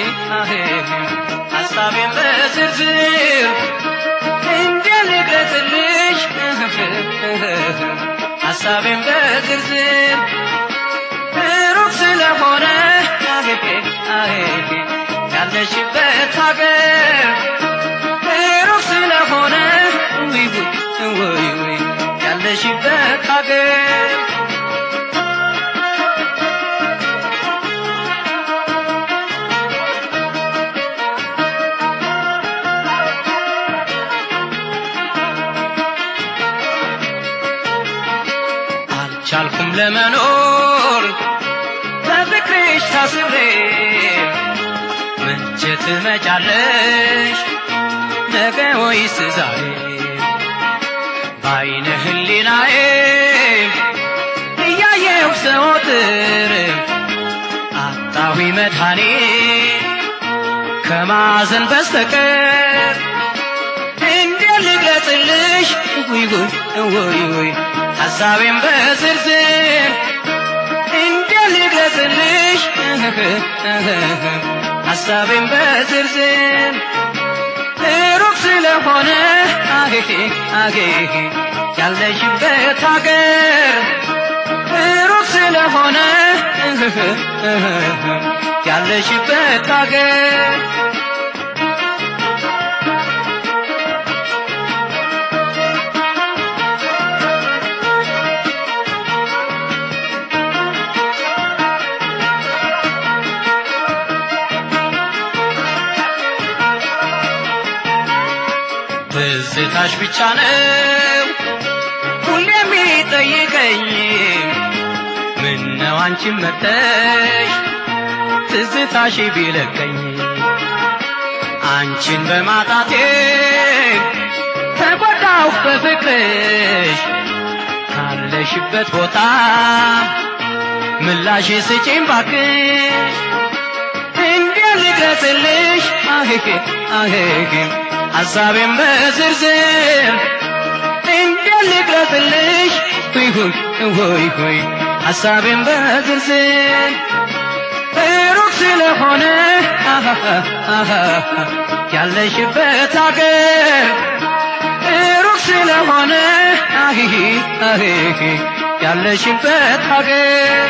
ሀሳቤን በዝርዝር እንዴት ልግለጽልሽ ሀሳቤን በዝርዝር ሩቅ ስለሆነ ያለሽበት ሀገር ሩቅ ስለሆነ ውይ ውይ ውይ ያለሽበት ሀገር አልቻልኩም ለመኖር በፍቅርሽ ታስሬ መቼ ትመጫለሽ ነገ ወይስ ዛሬ በአይነ ህሊናዬ እያየው ዘወትር አጣዊ መድኃኔ ከማዘን በስተቀር እንዴት ልግለጽልሽ ውይ ውይ ውይ ውይ ሀሳቤን በዝርዝር እንዴት ልግለጽልሽ ሀሳቤን በዝርዝር ሩቅ ስለሆነ አጌ አጌ ያለሽበት ሀገር ሩቅ ስለሆነ ያለሽበት ሀገር ትዝታሽ ብቻ ነው ሁሌ የሚጠይቀኝ ምን ነው አንቺን መተሽ ትዝታሽ ቢለቀኝ አንቺን በማጣቴ ተጎዳሁ በፍቅርሽ ካለሽበት ቦታ ምላሽ ስጪኝ ባክሽ እንዴት ልግለጽልሽ አሄሄ አሄሄ ሀሳቤን በዝርዝር እንዴት ልግለጽልሽ ሁይ ሁይ ሁይ ሁይ ሀሳቤን በዝርዝር ሩቅ ስለሆነ ያለሽበት ሀገር ሩቅ ስለሆነ ያለሽበት ሀገር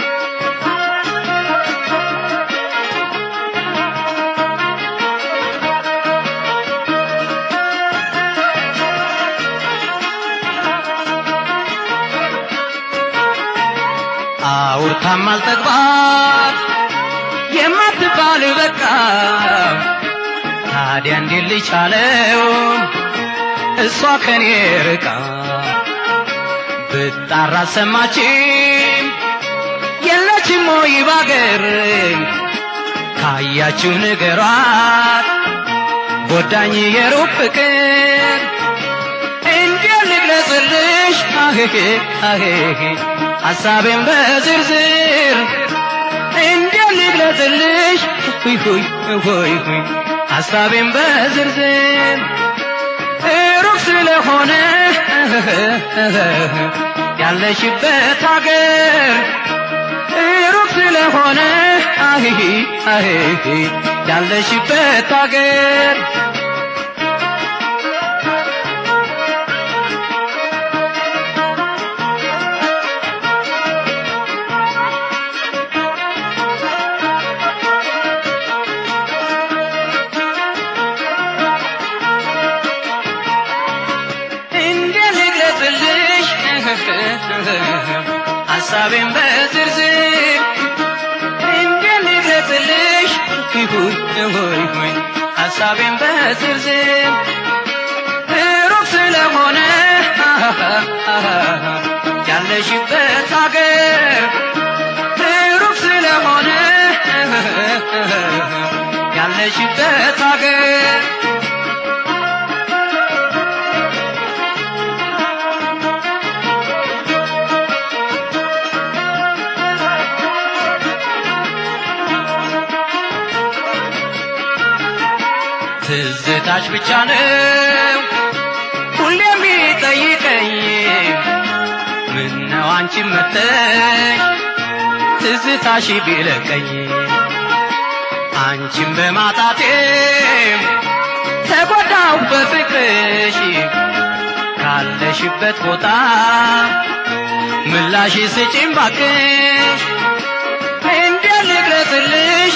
አውርታም አልጠግባት የማትባል በቃ ታዲያ እንዴት ልቻለው እሷ ከኔ ርቃ ብጣራ ሰማችም የለችም ወይ ባገር ካያችሁ ንገሯት ጎዳኝ የሩቅ ፍቅር እንዴት ልግለጽልሽ አሄሄ አሄሄ ሀሳቤን በዝርዝር እንዴት ልግለጽልሽ ሁይ ሁይ ሁይ ሁይ ሀሳቤን በዝርዝር ሩቅ ስለሆነ ያለሽበት ሀገር ሩቅ ስለሆነ አሂ አሂ ያለሽበት ሀገር እንዴት ልግለጽልሽ ሀሳቤን በዝርዝር እንዴት ልግለጽልሽ ሁይ ሁይ ሁይ ሀሳቤን በዝርዝር ሩቅ ስለሆነ ያለሽበት ሀገር ሩቅ ስለሆነ ያለሽበት ሀገር ትዝታሽ ብቻ ነው ሁሌ የሚጠይቀኝ ምነው አንቺን መተሽ ትዝታሽ ቢለቀኝ አንቺን በማጣቴ ተጎዳው በፍቅርሽ ካለሽበት ቦታ ምላሽ ስጪኝ ባክሽ እንዴት ልግለጽልሽ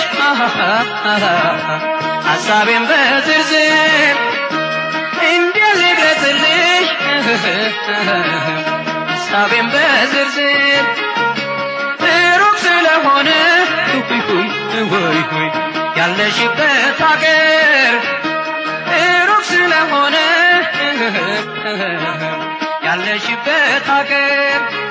ሐሳቤን በዝርዝር እንዴት ልግለጽልሽ ሐሳቤን በዝርዝር ሩቅ ስለሆነ ሁይ ሁይ ሁይ ሁይ ያለሽበት አገር ሩቅ ስለሆነ ያለሽበት አገር